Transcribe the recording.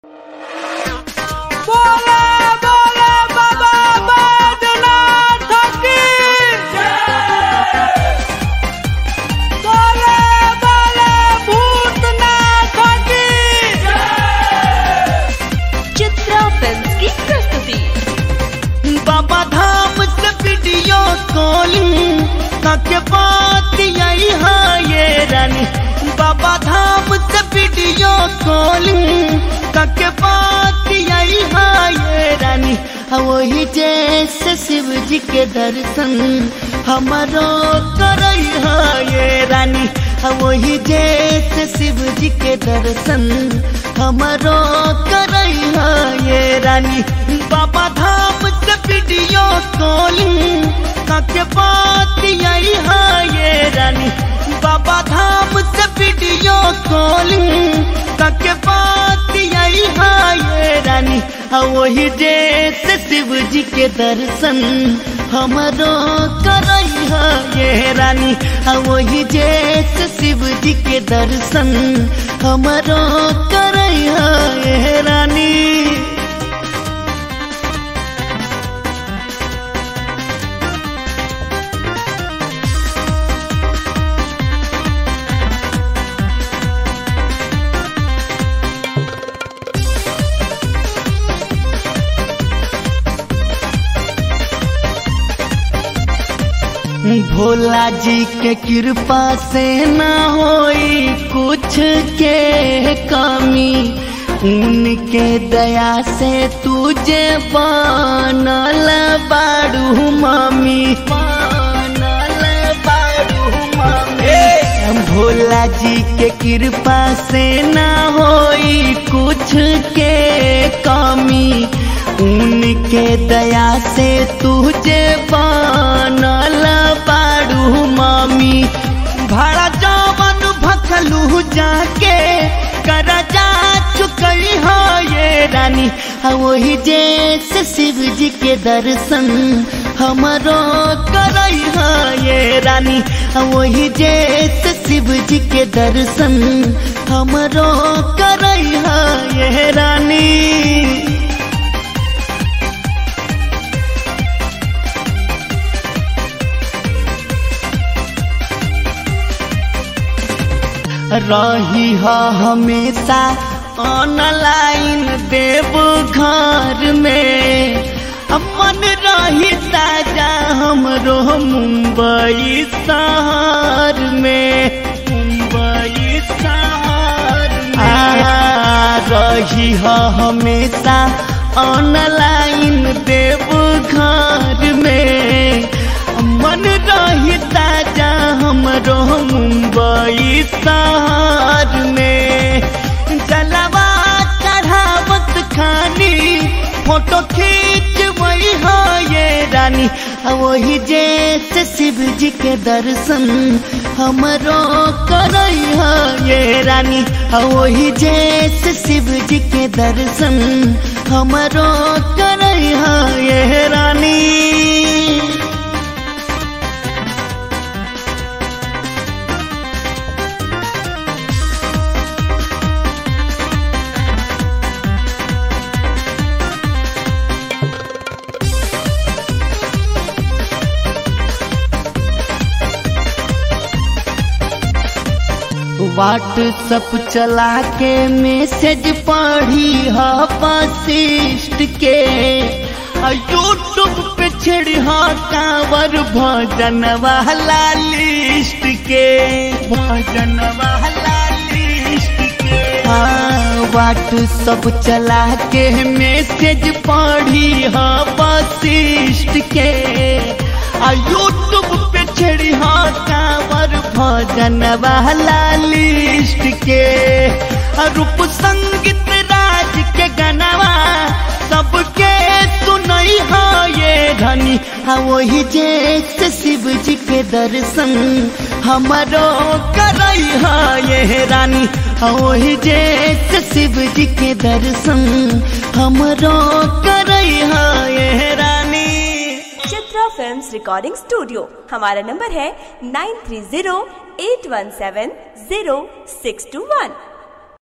के बात यही है ये रानी बाबा धाम से वीडियो कॉलिंग के बात यही है ये रानी वही जैसे शिव जी के दर्शन हमारो कर ये रानी वही जैसे शिव जी के दर्शन हमारो कर ये रानी बाबा धाम से वीडियो कॉलिंग के बात यही है ये रानी बाबा धाम से वीडियो कॉलिंग के बात यही है ये रानी वही जैसे शिव जी के दर्शन हमारो कर ये रानी वही जैसे शिव जी के दर्शन हमारो कर ये रानी भोला जी के कृपा से न होई कुछ के कमी उनके दया से तुझे बनल बाड़ू मम्मी बनल बाड़ू मम्मी भोला जी के कृपा से न होई कुछ के कमी उनके दया से तुझे बनल बाड़ू मामी भाड़ा जवन भखलू जाके कर जा चुकई हो ये रानी वही जैसे शिव जी के दर्शन हमारो कर ये रानी वही जैसे शिव जी के दर्शन हमारो कर ये रानी रही है हमेशा ऑनलाइन देव घर में अपन रही ताजा हमरो मुंबई शहर में मुंबई शहर में रही है हमेशा ऑनलाइन देव घर में मन रही ताजा हमरो मुंबई शहर में जलवा चढ़ावत खानी फोटो खींच वही हो ये रानी वही जैसे शिव जी के दर्शन हमरो कर ये रानी वही जैसे शिव जी के दर्शन हमरो कर ये रानी व्हाट्सअप चला के मैसेज पढ़ी है वशिष्ठ के यूट्यूब पे छेड़ी है कांवर भजन वाला लिस्ट के भजन वाला लिस्ट के हाँ व्हाट्सअप चला के मैसेज पढ़ी है वशिष्ठ के यूट्यूब पे छेड़ी है कांवर भजन वाला लिस्ट के रूप संगीत राज के गनवा सबके सुनई हो ये धनी वही जैसे शिव जी के दर्शन हमारो करई हो ये रानी वही जैसे शिव जी के दर्शन हमारो करई हो ये रानी चित्रा फिल्म्स रिकॉर्डिंग स्टूडियो हमारा नंबर है nine three zero eight one seven zero six two वन